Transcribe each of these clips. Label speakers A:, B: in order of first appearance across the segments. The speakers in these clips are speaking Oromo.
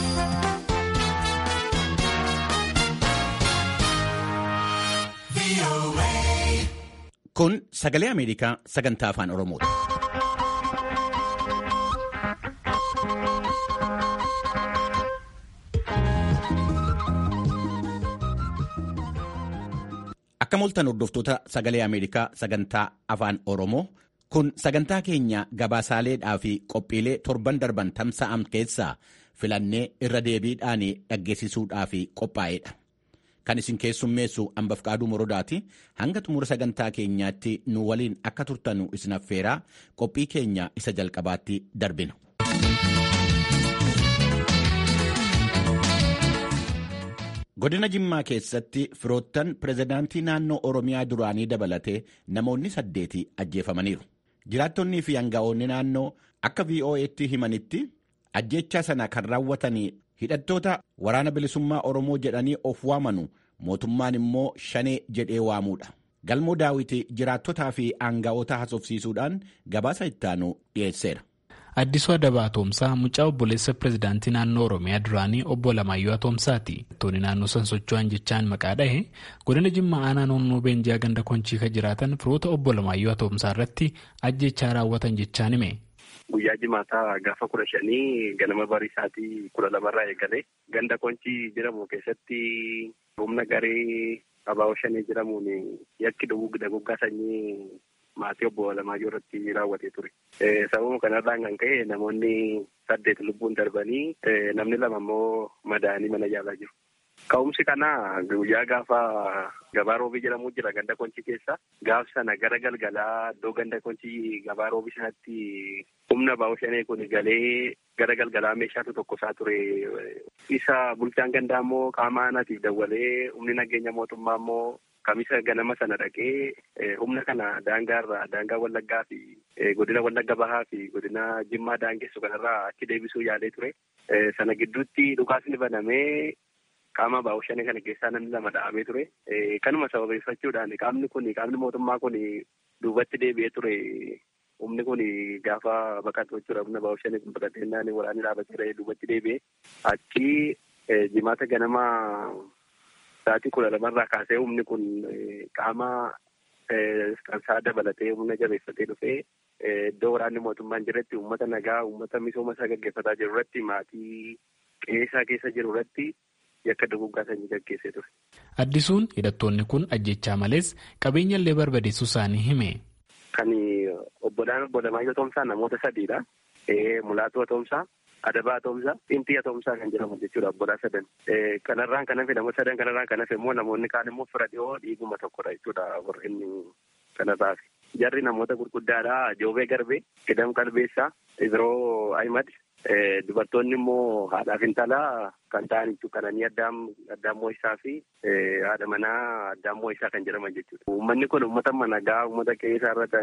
A: Kun sagalee Ameerikaa sagantaa afaan Oromooti. Akka moltan hordoftoota sagalee Ameerikaa sagantaa afaan Oromoo kun sagantaa keenya gabaasaaleedhaa fi qophiilee torban darban tamsa'an keessaa filannee irra deebiidhaan dhaggeessisuudhaaf qophaa'edha. Kan isin keessummeessu Ambafqaaduu Morodaati. Hanga xumura sagantaa keenyaatti nu waliin akka turtanu isin affeeraa qophii keenya isa jalqabaatti darbina. Godina Jimmaa keessatti firoottan pirezidaantii naannoo Oromiyaa duraanii dabalatee namoonni saddeeti ajjeefamaniiru. Jiraattonnii fi aanga'oonni naannoo akka VOA'tti himanitti ajjechaa sana kan raawwatanii hidhattoota waraana bilisummaa Oromoo jedhanii of waamanu mootummaan immoo shanee jedhee waamuudha. Galmoo daawiti jiraattotaa fi aanga'oota haasofsiisuudhaan gabaasa ittaanu dhiyeesseera.
B: Addisuu Adabaa Atoomsaa mucaa obboleessa pirezidaantii naannoo Oromiyaa duraanii obbo Lamaayyoo Atoomsaati. Hidhattoonni naannoo san socho'an jechaan maqaa dhahe godina Jimmaa aanaa noonnoo Beenjaa ganda Konchiika jiraatan firoota obbo Lamaayyoo Atoomsaa irratti ajjechaa raawwatan jechaan hime.
C: Guyyaa jimaataa gaafa kudha shanii ganama barii isaatii kudha lamarraa eegalee ganda konchii jedhamu keessatti humna garee abaa'oo shanii jedhamuun yakki duguggaa sanyii maatii obbo Lamaayyoo irratti raawwatee ture. Sababuma kanarraan kan ka'e namoonni saddeet lubbuun darbanii namni lama immoo madaa'anii mana yaalaa jiru. Ka'umsi kana guyyaa gaafa gabaa roobii jedhamu jira ganda konchii keessa. Gaaf sana gara galgalaa iddoo ganda konchii gabaa roobii sanatti humna abaa'oo shanee kun galee gara galgalaa meeshaatu tokko isaa ture. Isa bulchaan gandaa immoo qaama aanaatiif dawwalee humni nageenya mootummaa immoo kamisa ganama sana dhaqee humna kana daangaarraa daangaa wallaggaa fi godina wallagga bahaa fi godina jimmaa daangessu kanarraa achi deebisuu yaalee ture. Sana gidduutti dhukaasni banamee qaama abaa'oo shanee kana keessaa namni lama dha'amee ture. Kanuma sababeeffachuudhaan qaamni kun qaamni mootummaa kun duubatti deebi'ee ture. Humni kun gaafa baqatu jechuudha. Humna abaa'oo shanee kun baqatee naannoo waraanni dhaabatee duubatti deebi'ee achi jimaata ganama sa'aatii kudha lamarraa kaasee humni kun qaama kansaa dabalatee humna jabeeffatee dhufee iddoo waraanni mootummaan jiretti uummata nagaa uummata misooma isaa gaggeeffataa jiru irratti maatii qeessaa keessa jiru irratti yakka duguggaa sanyii gaggeessee ture.
B: Addisuun hidhattoonni kun ajjechaa malees qabeenya illee barbadeessuu isaanii hime.
C: Kan obbolaan obbo Lamaayyoo Toomsaa namoota sadiidha. Mulaatoo Toomsaa, Adabaa Toomsaa, Xintii Toomsaa kan jedhamu jechuudha obbolaa sadan. Kanarraan kan hafe namoota sadan kanarraan kan hafe immoo namoonni kaan immoo fira dhiyoo dhiiguma tokkodha jechuudha warreen kanarraa fi. Jarri namoota gurguddaadha. Joobee Garbee, Kidam Qalbeessaa, Ibiroo Ahimad. Dubartoonni immoo haadhaaf intalaa kan ta'an kananii addaan moo'isaa fi haadha manaa addaan moo'isaa kan jedhaman jechuudha. Uummanni kun uummata nagaa uummata qe'ee irra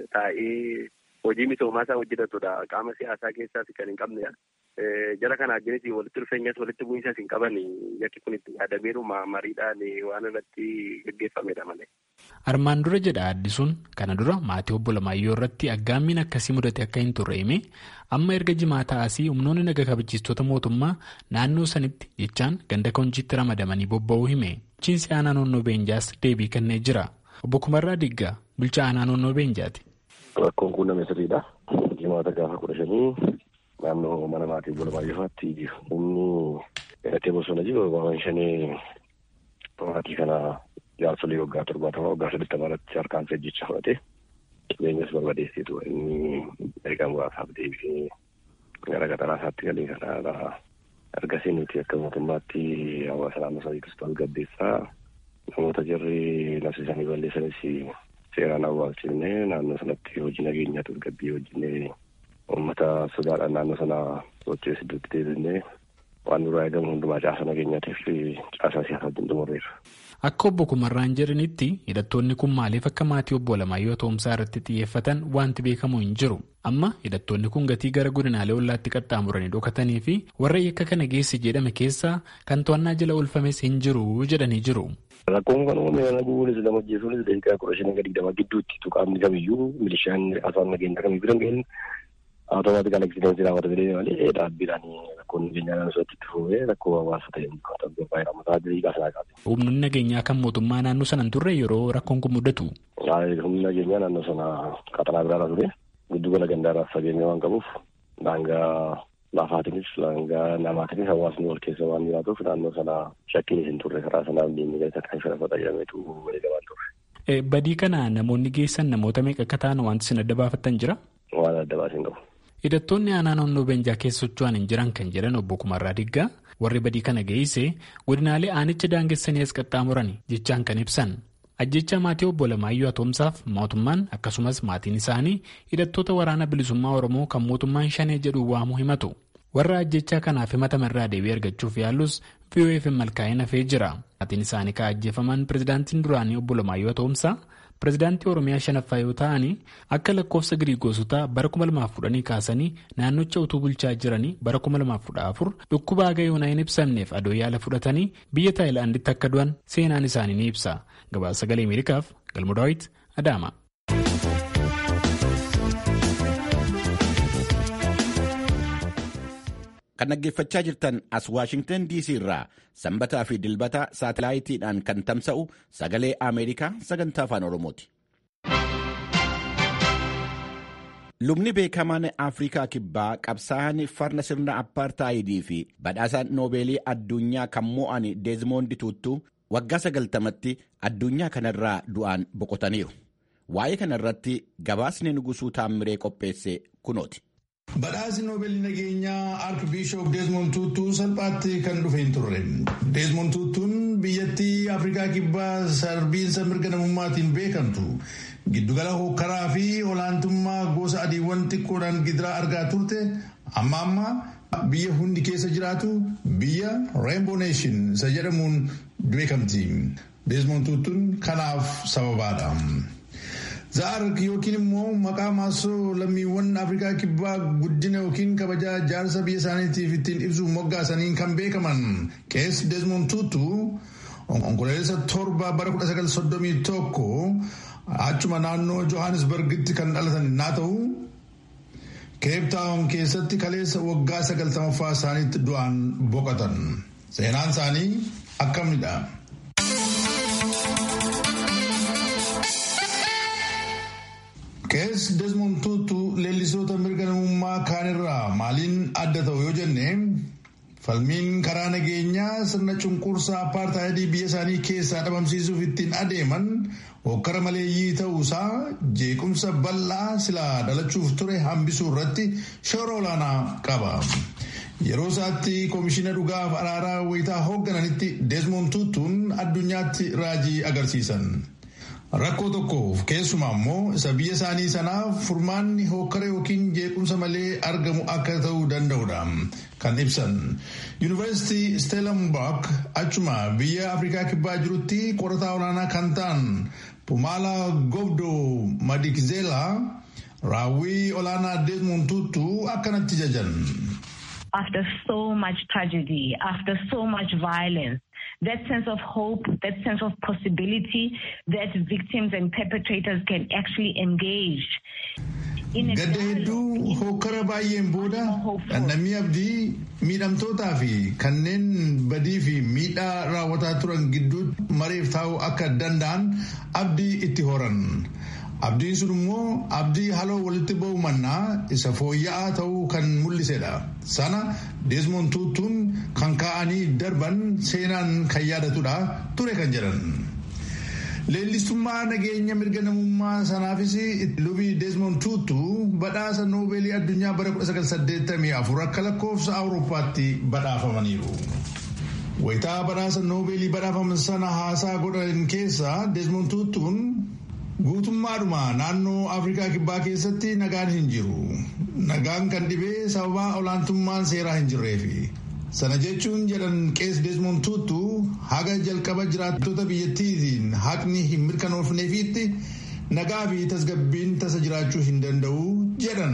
C: taa'ee hojii misoomaa isaa hojjetatudha. Qaama siyaasaa keessaas kan hin qabnedha. Jara kana wajjinis walitti dhufeenyas walitti bu'iinsas hin qaban yakki kun itti yaadameeru mariidhaan waan irratti gaggeeffamedha malee.
B: Armaan dura jedha addisuun kana dura maatii obbo Lamaayyoo irratti aggaammiin akkasii mudate akka hin turre hime amma erga jimaataa asii humnoonni naga kabachiistota mootummaa naannoo sanitti jechaan ganda konchiitti ramadamanii bobba'uu hime. Bulchiinsi aanaa noonnoo beenjaas deebii kennee jira. Obbo Kumarraa Diggaa bulchaa aanaa noonnoo beenjaati.
D: Rakkoon kun nama sirriidha. Jimaata gaafa kudha shanii naannoo mana maatii obbo Lamaayyoofaatti humni hidhatee bosona jiru waan shanii maatii kana jaarsolii waggaa torbaatamaa waggaa saddeettamaa irratti harkaan ajjecha fudhate qabeenyas barbadeessitu inni erga muraasaaf deebi'ee gara qaxaraa isaatti galee kanaadha. Ergasii nuti akka mootummaatti hawaasa naannoo sadii kiristoos gabbeessaa namoota jarri labsiisanii balleessanis seeraan awwaalchifnee naannoo sanatti hojii nageenyaa tasgabbii hojjennee uummata sodaadhaan naannoo sana socho'ee iddootti deebinee waan nurraa eegamu hundumaa caasa nageenyaatiif caasaa siyaasaa xumurreerra.
B: Akka obbo Kumarraan jedhanitti hidhattoonni kun maaliif akka maatii obbo Lamaayyoo Toomsaa irratti xiyyeeffatan wanti beekamu hin jiru. Amma hidhattoonni kun gatii gara godinaalee ollaatti qaxxaamuranii dhokatanii fi warra yakka kana geesse jedhame keessaa kan to'annaa jala oolfames hin jiru jedhanii jiru.
D: Rakkoon kan uumame kana gubuunis nama ajjeesuunis daqiiqaa kudha shanii gadi digdama gidduutti tuqaamni kamiyyuu milishaan afaan nageenyaa kamii bira ga'een Awutomaatikal eksidensi raawwata jedhee malee dhaabbiidhaan rakkoon nageenyaa naannoo itti fufee rakkoo hawaasa ta'e baay'ee rammataa diriiraa sanaa qabe.
B: Humnoonni nageenyaa kan mootummaa naannoo sana hin turre yeroo rakkoon kun mudatu.
D: Humni nageenyaa naannoo sana qaxanaa biraarra ture giddugala gandaarraas fageenya waan qabuuf daangaa lafaatiinis daangaa namaatiinis hawaasni wal keessa waan jiraatuuf naannoo sana shakkiin hin turre karaa sanaaf diinni gadi akka isa fayyadameetu walii gabaan turre.
B: Badii kana namoonni geessan namoota meeqa akka ta'an wanti isin adda baafattan jira?
D: Waan adda baasin qabu.
B: Hidhattoonni aanaa naannoo Beenjaa keessa socho'an hin jiran kan jedhan obbo Kumarraa Diggaa warri badii kana geesse godinaalee aanicha daangessanii as qaxxaamuran jechaan kan ibsan. Ajjecha maatii obbo Lamaayyoo Atoomsaaf mootummaan akkasumas maatiin isaanii hidhattoota waraana bilisummaa Oromoo kan mootummaan shanee jedhu waamuu himatu. Warra ajjechaa kanaaf himatamarraa deebii argachuuf yaallus VOF malkaa'ee hafee jira. Maatiin isaanii kan ajjeefaman pirezidaantiin duraanii obbo Lamaayyoo Atoomsaa pirezidaantii Oromiyaa shanaffaa yoo ta'an akka lakkoofsa Giriigoosotaa bara 2010 kaasanii naannocha utuu bulchaa jiranii bara 2014 dhukkuba haga yoonaa hin ibsamneef adoo yaala fudhatanii biyya Taayilaanditti akka du'an seenaan isaanii ni ibsa. Gabaasa sagalee Ameerikaaf Galmo Daawit Adaama.
A: Kan dhaggeeffachaa jirtan as Waashingtan DC irraa sanbataa fi dilbata saatalaayitiidhaan kan tamsa'u sagalee Ameerikaa sagantaa afaan Oromooti. Lubni beekamaan Afrikaa Kibbaa qabsaa'aan farra sirna appaartaayidii fi badhaasa noobeelii addunyaa kan mo'an Deezmoond Tuuttuu waggaa sagaltamatti addunyaa kanarraa du'aan boqotaniiru. Waa'ee kanarratti gabaasni nugusuu taammiree qopheesse kunooti.
E: Badhaasni Noobeelii nageenyaa Arkibiishop Deezmond Tuutuu salphaatti kan dhufe hin turre. Deezmond Tuutuun biyyattii Afrikaa Kibbaa sarbiinsa mirga namummaatiin beekamtu giddugala hokkaraa fi olaantummaa gosa adiiwwan xiqqoodhaan gidiraa argaa turte amma amma biyya hundi keessa jiraatu biyya Rainbow Nation isa jedhamuun beekamti. Deezmond Tuutuun kanaaf sababaadha. Zaark yookiin immoo maqaa maasoo lammiiwwan Afrikaa kibbaa guddina yookiin kabajaa jaarsa biyya isaaniitiif ittiin ibsuuf moggaasaniin kan beekaman qees Desmond Tutu onkololeessa torba bara 1931 achuma naannoo Johannesburgitti kan dhalatan naa ta'u Cape Town keessatti kaleessa waggaa sagaltamaffaa isaaniitti du'aan boqotan. Seenaan isaanii akkamidha? Qees Desmond Tutu leellisoota mirga namummaa kaanirraa maaliin adda ta'u yoo jenne falmiin karaa nageenyaa sirna cunqursaa apartaayidii biyya isaanii keessaa dhabamsiisuuf ittiin adeeman hokkara maleeyyii ta'uusaa jeequmsa bal'aa silaa dhalachuuf ture hambisuu irratti shoora olaanaa qaba. Yeroo isaatti koomishina dhugaaf araaraa wayitaa hooggananitti Desmond Tutuun addunyaatti raajii agarsiisan. Rakkoo tokkoof keessumaa immoo isa biyya isaanii sanaaf furmaanni hokkara yookiin jeequmsa malee argamu akka ta'uu danda'udha kan ibsan. Yuunivarsiitii Stellenbosch achuma biyya Afrikaa kibbaa jirutti qorataa olaanaa kan ta'an Pumala Gobdo Madikizela raawwii olaanaa Desmond Tutu akkanatti jajan.
F: After so much tragedy, after so much violence, that sense of hope, that sense of possibility that victims and perpetrators can actually engage.
E: Gadda hedduu hokkara baay'een booda dhandhamii abdii miidhamtootaa fi kanneen badii fi miidhaa raawwataa turan gidduu mareef taa'uu akka danda'an abdii itti horan. Abdiin sun immoo abdii haloo walitti ba'u mannaa isa fooyya'aa ta'uu kan mul'isedha. Sana Desmond Tutuun kan kaa'anii darban seenaan kan yaadatudha ture kan jedhan. Leellistummaa nageenya mirga namummaa sanaafis lubii Desmond Tutu badhaasa noobeelii addunyaa bara 1984 akka lakkoofsa Awurooppaatti badhaafamaniiru. Wayitaa badhaasa noobeelii badhaafaman sana haasaa godhan keessa Desmond Tutuun Guutummaadhuma naannoo Afrikaa Kibbaa keessatti nagaan hin jiru. Nagaan kan dhibee sababa olaantummaan seeraa hin jirreefi. Sana jechuun jedhan qees Desmond Tutu haga jalqaba jiraattota biyyattiitiin haqni hin mirkanoofneefiitti nagaa fi tasgabbiin tasa jiraachuu hin danda'u jedhan.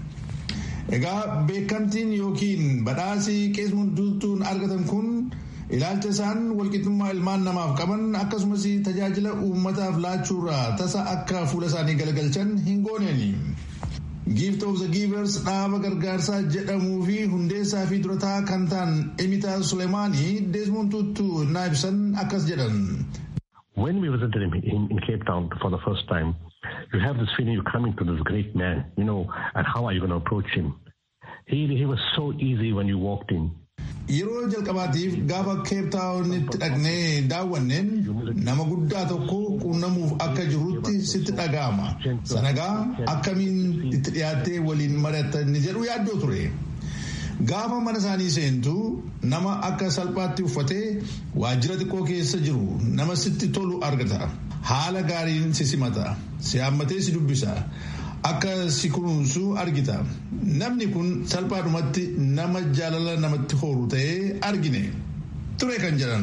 E: Egaa beekamtiin yookiin badhaasii qees Tutuun argatan kun ilaalcha isaan walqixxummaa ilmaan namaaf qaban akkasumas tajaajila uummataaf laachuurraa tasa akka fuula isaanii galagalchan hin gooneeni. gift of the givers dhaaba gargaarsaa jedhamuu fi hundeessaa fi durataa kan ta'an emitaa sulemaanii desmond tutu naa ibsan akkas jedhan.
G: When we visited him in, in Cape Town for the first time, you have this feeling you're coming to this great man, you know, and how are you going to approach him? He, he was so easy when you walked in.
E: Yeroo jalqabaatiif gaafa keeptaawunitti dhaqnee daawwanneen nama guddaa tokko quunnamuuf akka jirutti sitti dhaga'ama. Sanagaa akkamiin itti dhiyaattee waliin mari'attan jedhu yaaddoo ture. Gaafa mana isaanii seentu nama akka salphaatti uffatee waajjira xiqqoo keessa jiru nama sitti tolu argata. Haala gaariin si simata. Si hammatee si dubbisa. Akka si kunuunsu argita. Namni kun salphaadhumatti nama jaalala namatti horu ta'ee argine. Ture kan jedhan.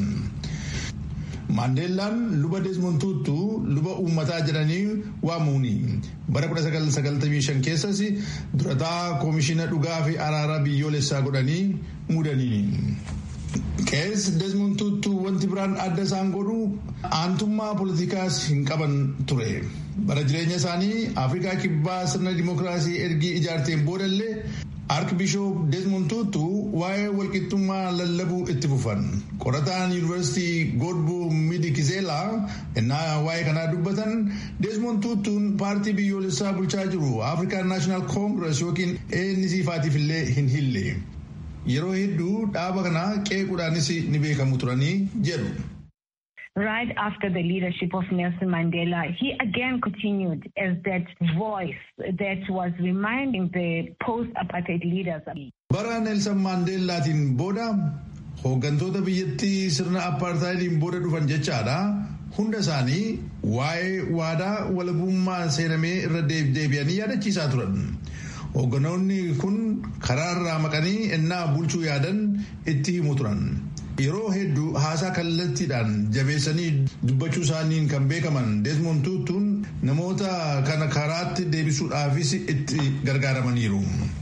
E: Maandeellaan luba Desmond Tutu luba uummataa jedhanii waamuuni. Bara 1995 keessas durataa koomishina dhugaa fi araara biyyoolessaa godhanii muudanii. Qees Desmond Tutu wanti biraan adda isaan godhu aantummaa poolitikaas hin qaban ture. Bara jireenya isaanii Afrikaa kibbaa sirna dimookiraasii ergii ijaarteen boodallee Arkibishoop Desmond Tutu waa'ee walqixxummaa lallabuu itti fufan. Qorataan Yuunivarsiitii Godbo Midikizeelaa innaa waa'ee kanaa dubbatan Desmond Tutuun paartii biyyoolessaa bulchaa jiru Afrikaan Naashinaal Koongirees yookiin ANC faatiif illee hin hille. Yeroo hedduu dhaaba kana qeequudhaanis ni beekamu turanii jedhu.
F: Right after the leadership of Nelson Mandela, he again continued as that voice that was reminding the post-apartheid leaders.
E: Bara Nelson Mandeelaatiin booda hooggantoota biyyattii sirna apartheidiin booda dhufan jechaadha. Hunda isaanii waa'ee waadaa walabummaa seenamee irra deebi'anii yaadachiisaa turan. Hoogganoonni kun karaarraa maqanii ennaa bulchuu yaadan itti himu turan. Yeroo hedduu haasaa kallattiidhaan jabeessanii dubbachuu isaaniin kan beekaman Desmond Tutuun namoota kana karaatti deebisuudhaafis itti gargaaramaniiru.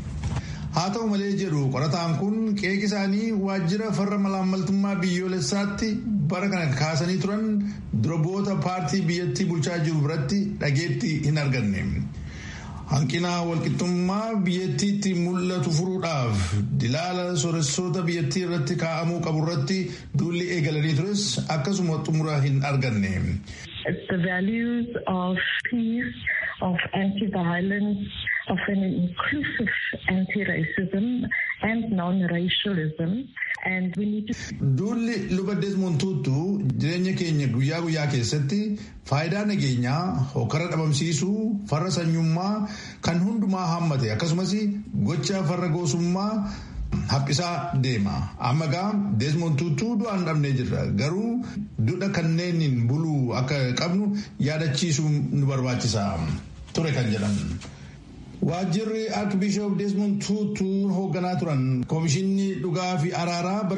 E: Haa ta'u malee jedhu qorataan kun qeeqi isaanii waajjira farra malaammaltummaa biyyoolessaatti bara kana kaasanii turan durboota paartii biyyattii bulchaa jiru biratti dhageetti hin arganne. Hanqina walqixxummaa biyyattiitti mul'atu furuudhaaf dilaala sooressoota biyyattii irratti kaa'amuu qabu irratti duulli eegalanii tures akkasuma xumura hin arganne.
H: The values of peace, of anti-violence, of an inclusive anti-racism and non-racialism. And we need to...
E: Duulli luba Desmond Tutu jireenya keenya guyyaa guyyaa keessatti faayidaa nageenyaa hokkara dhabamsiisuu farra sanyummaa kan hundumaa hammate akkasumas gocha farra goosummaa haphisaa deema. Amma gaa Desmond Tutu du'aan dhabnee jirra. Garuu duudha kanneeniin buluu akka qabnu yaadachiisuu nu barbaachisa. Ture kan jedhamu. Waajjirri Arkibishoop Desmond Tutu hoogganaa turan koomishinni dhugaa fi araaraa bara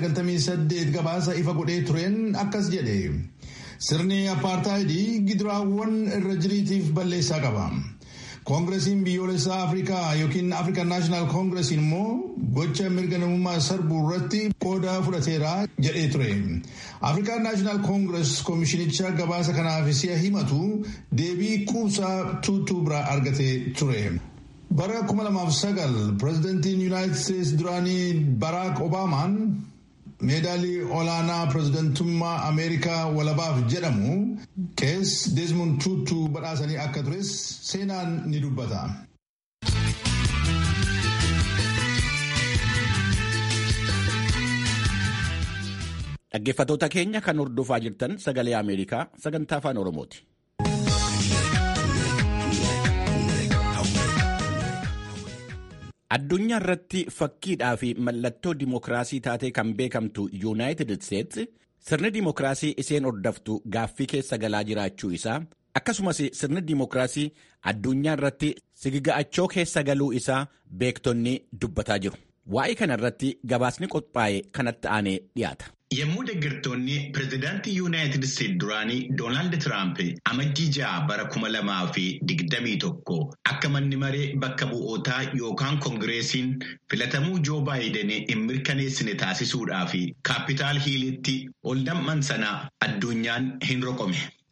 E: 1998 gabaasa ifa godhee tureen akkas jedhe. Sirni apartaayidii gidiraawwan irra jiriitiif balleessaa qaba. Koongiresiin biyyoolessaa Afrikaa yookiin African National Congress immoo gocha mirga namummaa sarbuu irratti qooda fudhateera jedhee ture. African National Congress koomishinicha gabaasa kanaaf si'a himatu deebii quubsaa tuutuu biraa argatee ture. Bara 2009 pirezidantiin Yuunaayitid Steets duraanii Baraak Obaamaan meedaalii olaanaa pirezidantummaa Ameerikaa walabaaf jedhamu qees Desmond Tutu badhaasanii akka tures seenaan ni dubbata.
A: Dhaggeeffattoota keenya kan hordofaa jirtan sagalee Ameerikaa sagantaa afaan Oromooti. Addunyaa irratti fakkiidhaa fi mallattoo dimookiraasii taatee kan beekamtu Yuunaayitid Isteets sirni dimookiraasii isheen hordoftu gaaffii keessa galaa jiraachuu isaa akkasumas sirni dimookiraasii addunyaa irratti sigiga'achoo keessa galuu isaa beektonni dubbataa jiru. Waa'ee kana irratti gabaasni qophaa'e kanatti aanee dhiyaata.
I: Yommuu deeggartoonni pireezidaantii Yuunaayitid Isteetsi duraanii Doonaald Tiraamp amajjii ja'a bara kuma lamaa fi digdamii tokko akka manni maree bakka bu'ootaa yookaan koongireesiin filatamuu Joo Baayiden hin mirkaneessine taasisuudhaaf kaapitaal hiilitti ol nam'an sana addunyaan hin roqome.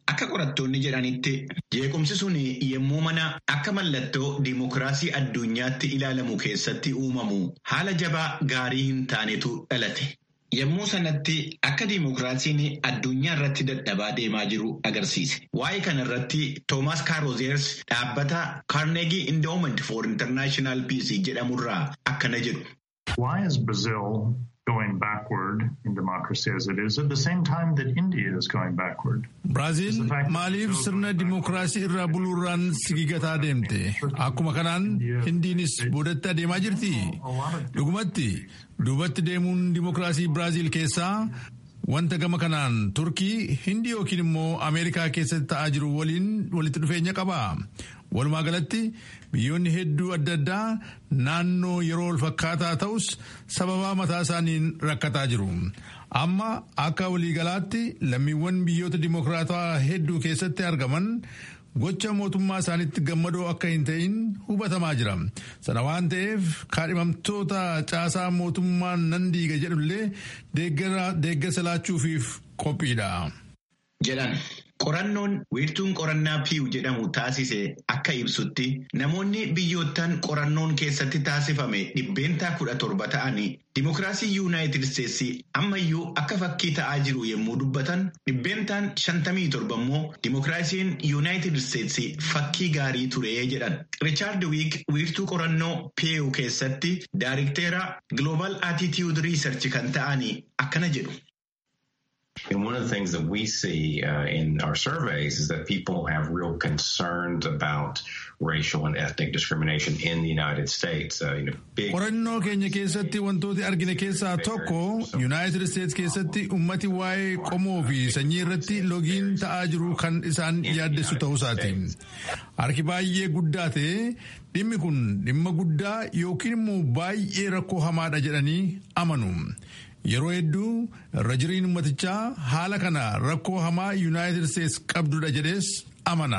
I: Akka qorattoonni jedhanitti jeequmsi sun yommuu mana akka mallattoo diimokiraasii addunyaatti ilaalamu keessatti uumamu haala jabaa gaarii hin taanetu dhalate. Yommuu sanatti akka diimokiraasiin addunyaa irratti dadhabaa deemaa jiru agarsiise. Waa'ee kana irratti Toomaas Kaaroozeers dhaabbata Carnegie Endowment for International Peace jedhamurraa akkana jedhu.
J: Why is Brazil going backward in democracy as it is at the same time that India is going backward?
E: Biraazil maaliif sirna dimokiraasii irraa buluurraan sigigataa deemte? Akkuma kanaan Hindiinis boodatti adeemaa jirti. Dhugumatti duubatti deemuun dimokiraasii Biraazil keessaa wanta gama kanaan Turkii, Hindii yookiin immoo Ameerikaa keessatti ta'aa jiru waliin walitti dhufeenya qaba. Walumaa galatti biyyoonni hedduu adda addaa naannoo yeroo wal fakkaataa ta'us sababaa mataa isaaniin rakkataa jiru. Amma akka waliigalaatti lammiiwwan biyyoota dimokiraatawaa hedduu keessatti argaman gocha mootummaa isaaniitti gammadoo akka hin ta'in hubatamaa jira. Sana waan ta'eef kaadhimamtoota caasaa mootummaan nan diiga jedhullee deeggarsa laachuufiif qophiidha.
I: Jedhan. Qorannoon wiirtuun qorannaa piiw jedhamu taasise akka ibsutti namoonni biyyoottan qorannoon keessatti taasifame dhibbeentaa kudha torba ta'anii dimokiraasii yuunaayitid isteetsi ammayyuu akka fakkii ta'aa jiru yommuu dubbatan dhibbeentaan shantamii torba immoo dimokiraasiin yuunaayitid isteetsi fakkii gaarii ture jedhan. Riichaard Wiik wiirtuu qorannoo piiw keessatti daarikteera Global Attitude Research kan ta'anii akkana jedhu.
K: And one of the things that we see uh, in our surveys is that people have real concerns about racial and ethnic discrimination in the United States. Uh, you know, big
E: Qorannoo keenya keessatti wantooti argine keessaa tokko Yuunaayitid Isteets keessatti ummati waa'ee qomoo fi sanyii irratti logiin ta'aa jiru kan isaan yaaddessu ta'uusaati. Harki baay'ee guddaa ta'e dhimmi kun dhimma guddaa yookiin immoo baay'ee rakkoo hamaadha jedhanii amanu. Yeroo hedduu irra jiriin ummatichaa haala kana rakkoo hamaa Yuunaayitid Isteets qabdudha jedhees amana.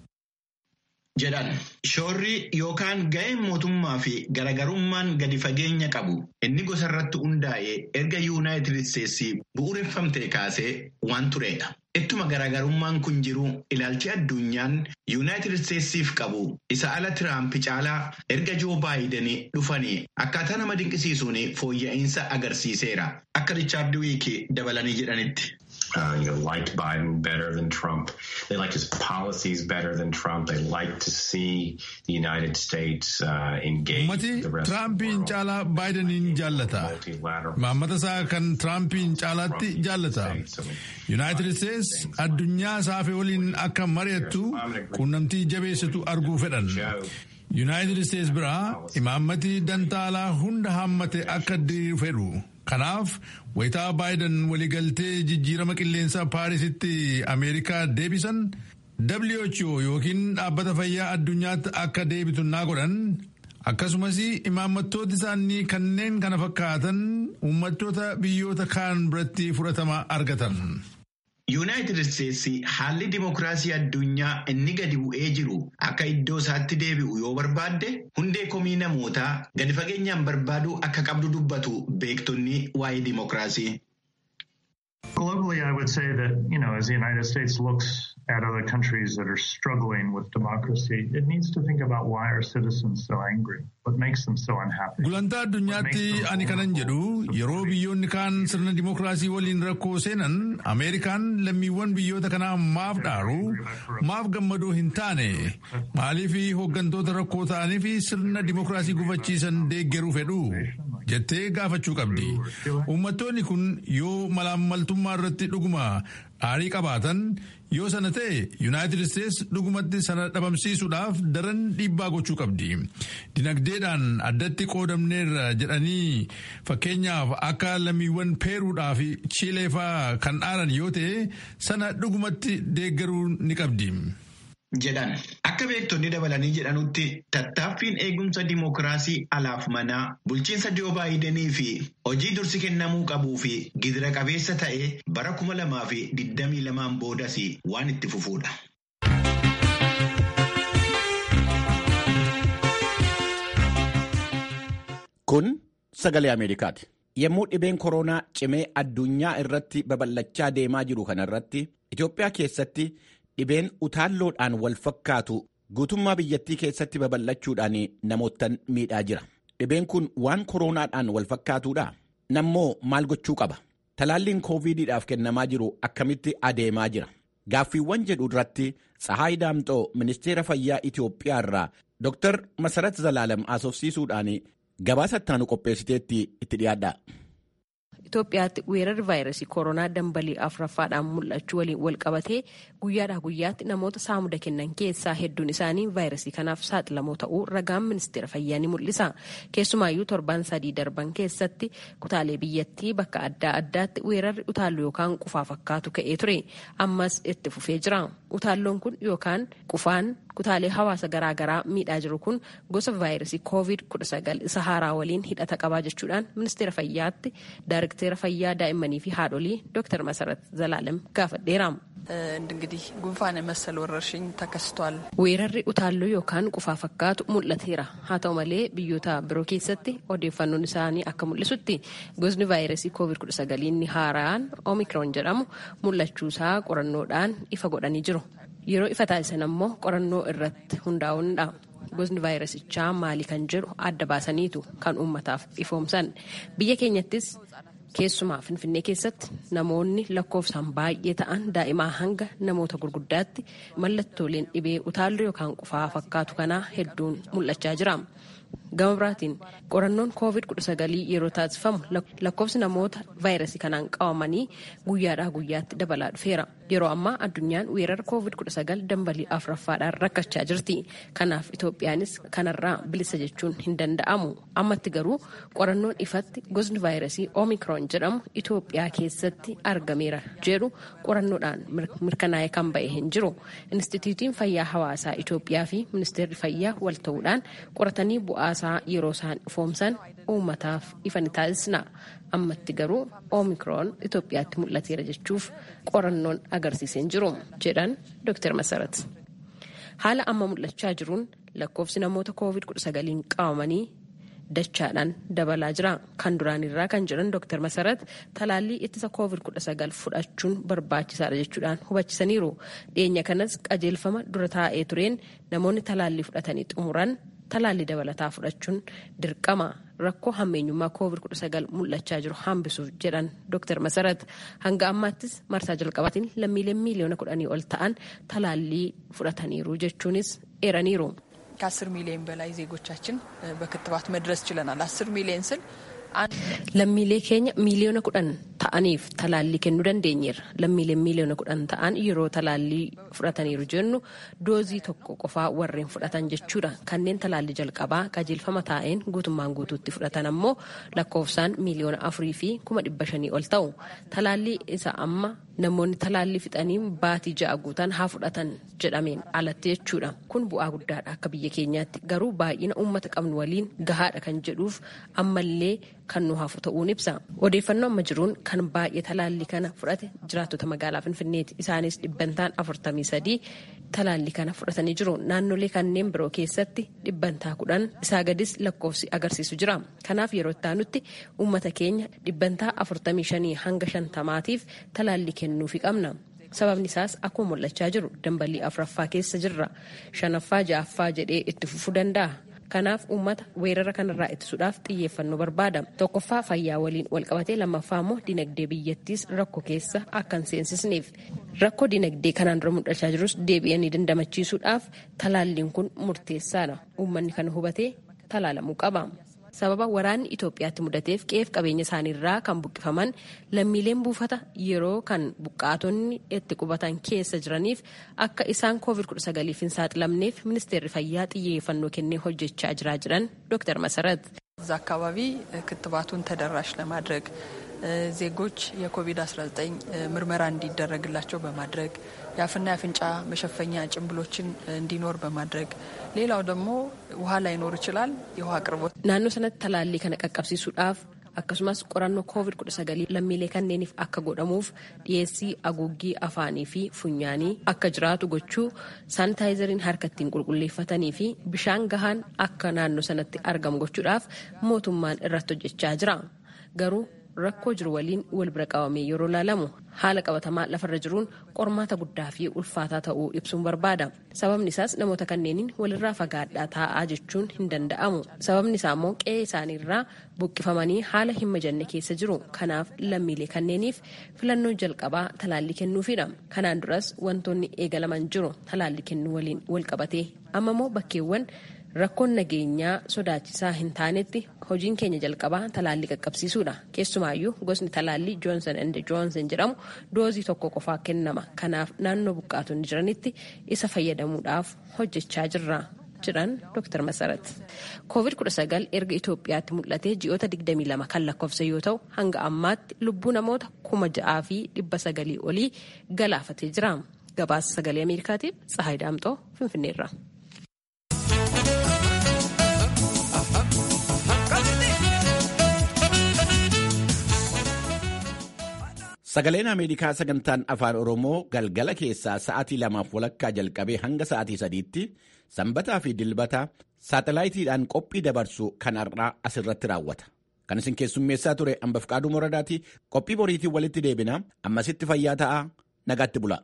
I: jedhan shoorri yookaan ga'een mootummaa fi garagarummaan gadi fageenya qabu inni gosa irratti hundaa'ee erga yuunaayitid isteetsi bu'uureffamtee kaasee waan turedha. Ittuma garagarummaan kun jiru ilaalchi addunyaan yuunaayitid isteetsiif qabu isa ala tiraamp caalaa erga joo baayidanii dhufanii akkaataa nama dinqisiisuun fooyya'insa agarsiiseera akka riichaard wiikii dabalanii jedhanitti.
K: uh, you know, liked Biden better than Trump. They liked his policies better than Trump. They like to see the United States uh, engage
E: Ummati
K: with the rest of the
E: Tiraampiin
K: world.
E: caalaa Baayidaniin jaallata.
K: Multilateral.
E: Maammata isaa kan Tiraampiin caalaatti jaallata. Yuunaayitid Isteets addunyaa saafee waliin akka mari'attu quunnamtii jabeessitu arguu fedhan. Yuunaayitid Isteets biraa imaammati dantaalaa hunda hammate akka diriiru fedhu. Kanaaf wayitaa Baayiden waliigaltee jijjiirama qilleensaa Paarisitti Ameerikaa deebisan WHO yookiin dhaabbata fayyaa addunyaatti akka deebitu naa godhan akkasumas imaammattooti isaanii kanneen kana fakkaatan uummattoota biyyoota kaan biratti fudhatama argatan.
I: Yuunaayitid Isteetsi haalli dimokiraasii addunyaa inni gadi bu'ee jiru akka iddoo isaatti deebi'u yoo barbaadde hundee komii namootaa gadi fageenyaan barbaaduu akka qabdu dubbatu beektonni waa'ee dimokiraasii.
J: Globally, I would say that, you know, as the United States looks at other countries that are struggling with democracy, it needs to think about why are citizens so angry? What makes them so unhappy?
E: Gulantaa addunyaatti ani kanan jedhu yeroo biyyoonni kaan sirna dimokiraasii waliin rakkoo seenan Ameerikaan lammiiwwan biyyoota kanaa maaf dhaaru maaf gammadoo hin taane maaliif hooggantoota rakkoo ta'anii fi sirna dimokiraasii gufachiisan deeggaruu fedhu jettee gaafachuu qabdi. Uummattoonni kun yoo malaammaltummaa irratti dhuguma dhaarii qabaatan yoo sana ta'e Yuunaayitid Isteets dhugumatti sana dhabamsiisuudhaaf daran dhiibbaa gochuu qabdi. Dinagdeedhaan addatti qoodamneerra jedhanii fakkeenyaaf akka lammiiwwan peeruudhaa fi chiileefaa kan dhaaran yoo ta'e sana dhugumatti deeggaruu ni qabdi.
I: jedhan akka beektonni dabalanii jedhanutti tattaaffiin eegumsa dimokiraasii alaaf manaa bulchiinsa Joo Baayidenii fi hojii dursi kennamuu qabuu fi gidira qabeessa ta'e bara kuma lamaa fi digdamii lamaan boodas waan itti fufuudha.
A: Kun sagalee Ameerikaati. Yommuu dhibeen koronaa cimee addunyaa irratti babal'achaa deemaa jiru kanarratti Itoophiyaa keessatti dhibeen utaalloodhaan wal fakkaatu guutummaa biyyattii keessatti babal'achuudhaan namootan miidhaa jira. Dhibeen kun waan koroonaadhaan wal fakkaatuudha. Nammoo maal gochuu qaba? Talaalliin kooviidiidhaaf kennamaa jiru akkamitti adeemaa jira? Gaaffiiwwan jedhu irratti Tsahaay Daamxoo ministeera fayyaa Itoophiyaa irraa Dr. Masarat Zalaalam asoofsiisuudhaan gabaasa ittaanu qopheessiteetti itti dhiyaadha.
L: Itoophiyaatti weerarri vaayirasii koronaa dambalii afuraffaadhaan mul'achuu waliin wal qabatee guyyaadhaa guyyaatti namoota saamuda kennan keessaa hedduun isaanii vaayirasii kanaaf saaxilamoo ta'uu ragaan ministeera fayyaa ni mul'isa. Keessumaayyuu torban sadii darban keessatti kutaalee biyyattii bakka adda addaatti weerarri utaalloo yookaan qufaa fakkaatu ka'ee ture. Ammas itti fufee jira. Utaalloon kun yookaan qufaan kutaalee hawaasa garaagaraa miidhaa jiru kun gosa vaayirasii koovid 19 isa haaraa waliin hidhata qabaa jechuudhaan ministeera fayyaatti ዳይሬክተር fayyaa daa'immanii fi haadholii ዶክተር መሰረት ዘላለም gaafadheera.
M: እንግዲህ ጉንፋን መሰል ወረርሽኝ ተከስቷል።
L: weerarri utaalloo yookaan qufaa fakkaatu mul'ateera haa ta'u malee biyyoota biroo keessatti odeeffannoon isaanii akka mul'isutti gosni vaayirasii koovid 19 inni haaraan oomikroon jedhamu mul'achuusaa qorannoodhaan ifa godhanii jiru. yeroo ifa taasisan ammoo qorannoo irratti hundaa'uunidha. gosni vaayirasichaa maali kan jedhu adda baasaniitu kan uummataaf ifoomsan biyya keenyattis keessumaa finfinnee keessatti namoonni lakkoofsaan baay'ee ta'an daa'imaa hanga namoota gurguddaatti mallattooleen dhibee utaalloo yookaan qufaa fakkaatu kanaa hedduun mul'achaa jira. gama biraatiin qorannoon koovid 19 yeroo taasifamu lakkoofsi namoota vaayirasii kanaan qabamanii guyyaadhaa guyyaatti dabalaa dhufeera yeroo ammaa addunyaan weerara koovid 19 dambalii afuraffaadhaan rakkachaa jirti kanaaf itoophiyaanis kanarraa bilisa jechuun hin danda'amu ammatti garuu qorannoon ifatti gosni vaayirasii oomikroon jedhamu itoophiyaa keessatti argameera jedhu qorannoodhaan mirkanaa'ee kan ba'e hin jiru instituutiin fayyaa hawaasaa itoophiyaa fi ministeerri fayyaa wal ta'uudhaan qoratanii bu'aasaa yeroo isaan ifoomsan uummataaf ifa ni taasisna ammatti garuu oomikroon itoophiyaatti mul'ateera jechuuf qorannoon agarsiisee hin jiru jedhan dr masarat haala amma mul'achaa jiruun lakkoofsi namoota koovid 19 qabamanii dachaadhaan dabalaa jira kan duraanirraa kan jedhan dr masarat talaallii ittisa koovid 19 fudhachuun barbaachisaadha jechuudhaan hubachisaniiru dhiyeenya kanas qajeelfama dura taa'ee tureen namoonni talaallii fudhatanii xumuran talaallii dabalataa fudhachuun dirqama rakkoo hammeenyummaa koovid 19 mul'achaa jiru hambisuuf jedhan dr masarat hanga ammaattis marsaa jalqabaatiin lammiileen miiliyoona kudhanii ol ta'an talaallii fudhataniiru jechuunis eeraniiru.
M: ከአስር ሚሊዮን በላይ ዜጎቻችን በክትባት መድረስ ችለናል። አስር ሚሊዮን ስል
L: lammiilee keenya miiliyoona kudhan ta'aniif talaallii kennuu dandeenyeerra lammiileen miiliyoona kudhan ta'an yeroo talaallii fudhataniiru jennu doozii tokko qofaa warreen fudhatan jechuudha kanneen talaallii jalqabaa qajeelfama taa'een guutummaan guutuutti fudhatan ammoo lakkoofsaan miiliyoona afurii fi kuma dhibba shanii ol ta'u talaallii isa amma namoonni talaallii fixanii baatii ja'a guutan haa fudhatan jedhameen alatti jechuudha kun bu'aa guddaadha akka biyya keenyaatti garuu baay'ina uummata qabnu waliin gahaadha kan jedhuuf ammallee kan nu hafu ta'uun ibsa odeeffannoo amma jiruun kan baay'ee talaallii kana fudhate jiraattota magaalaa finfinneeti isaanis dhibbantaan afurtamii sadii talaallii kana fudhatanii jiru naannolee kanneen biroo keessatti dhibbantaa kudhan isaa gadis lakkoofsi agarsiisu jira kanaaf yeroo ittaanutti uummata keenya dhibbantaa afurtamii shanii hanga shantamaatiif talaallii kennuufi qabna. sababni isaas akkuma mul'achaa jiru dambalii afuraffaa keessa jirra shanaffaa ja'affaa jedhee itti fufuu danda'a. kanaaf uummata weerara kanarraa ittisuudhaaf xiyyeeffannoo barbaada tokkoffaa fayyaa waliin walqabatee lammaffaa immoo dinagdee biyyattiis rakkoo keessa akka hin seensisneef rakkoo dinagdee kanaan dura mul'achaa jirus deebi'anii dandamachiisuudhaaf talaalliin kun murteessaadha uummanni kana hubatee talaalamuu qaba. sababa waraanni Itoophiyaatti mudateef qe'eef qabeenya isaaniirraa kan buqqifaman lammiileen buufata yeroo kan buqqaatonni itti qubatan keessa jiraniif akka isaan covid-19 hin saaxilamneef ministeerri fayyaa xiyyeeffannoo kennee hojjechaa jiraa jiran ዶክተር መሰረት
M: እዛ አካባቢ ክትባቱን ተደራሽ ለማድረግ ዜጎች የኮቪድ-19 ምርመራ እንዲደረግላቸው በማድረግ የአፍና የአፍንጫ መሸፈኛ ጭንብሎችን እንዲኖር በማድረግ ሌላው ደግሞ ውሃ ላይኖር ይችላል። የውሃ አቅርቦት
L: ናኖ ሰነት ተላሊ ከነ ቀቀብሲሱudhaaf akkasumas qorannoo koovid 19 lammiilee kanneeniif akka godhamuuf dhiyeessii aguuggii afaanii fi funyaanii akka jiraatu gochuu saanitaayizariin harka ittiin qulqulleeffatanii fi bishaan gahaan akka naannoo sanatti argamu gochuudhaaf mootummaan irratti hojjechaa jira garuu rakkoo jiru waliin wal bira qabamee yeroo ilaalamu haala qabatamaa lafarra jiruun qormaata guddaa fi ulfaataa ta'uu ibsuun barbaada. Sababni isaas namoota kanneeniin walirraa fagaadhaa taa'aa jechuun hin danda'amu. Sababni isaa immoo qe'ee isaaniirraa buqqifamanii haala hin mijanne keessa jiru. Kanaaf lammiilee kanneeniif filannoo jalqabaa talaallii kennuufidha. Kanaan duras wantoonni eegalaman jiru talaallii kennuu waliin wal qabatee amma immoo bakkeewwan rakkoon nageenyaa sodaachisaa hin taanetti hojiin keenya jalqabaa talaallii qaqqabsiisuudha. Keessumaayyuu gosni talaallii joonsan and joonsan jedhamu doozii tokko qofaa kennama. Kanaaf naannoo buqqaatonni jiranitti isa fayyadamuudhaaf hojjechaa jirra. jedhan Dr. Masarat. Covid-19 erga Itoophiyaatti mul'atee ji'oota 22 kan lakkoofse yoo ta'u hanga ammaatti lubbuu namoota kuma ja'aa fi dhibba sagalii olii galaafatee jira. Gabaasa sagalee Ameerikaatiif Tsahaay Daamxoo Finfinneerra.
A: Sagaleen Ameerikaa sagantaan afaan Oromoo galgala keessaa sa'aatii lamaaf walakkaa jalqabee hanga sa'aatii sadiitti sanbataa fi dilbata saatalaayitiidhaan qophii dabarsu kan har'aa asirratti raawwata. Kan isin keessummeessaa ture hambaf qaaduu moradaati qophii boriitiin walitti deebina ammasitti fayyaa ta'aa nagaatti bula.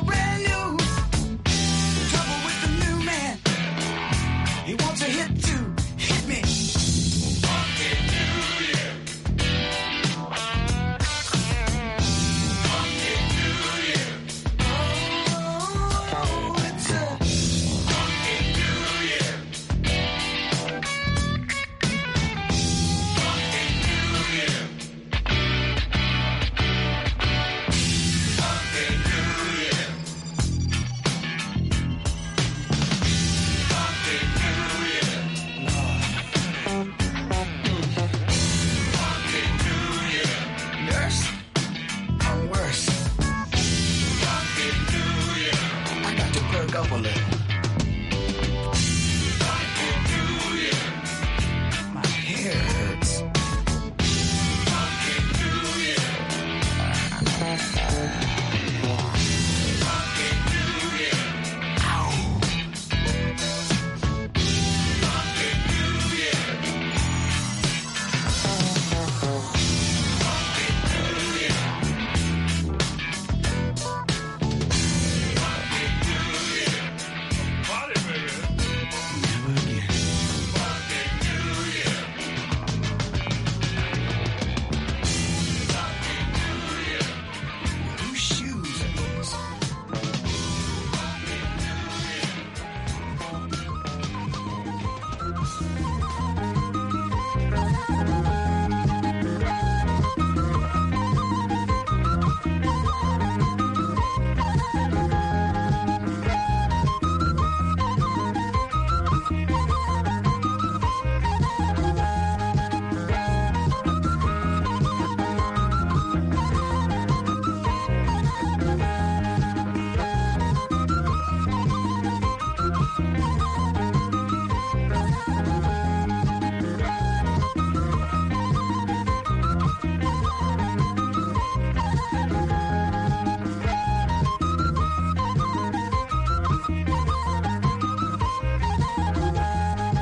N: He wants a hit too.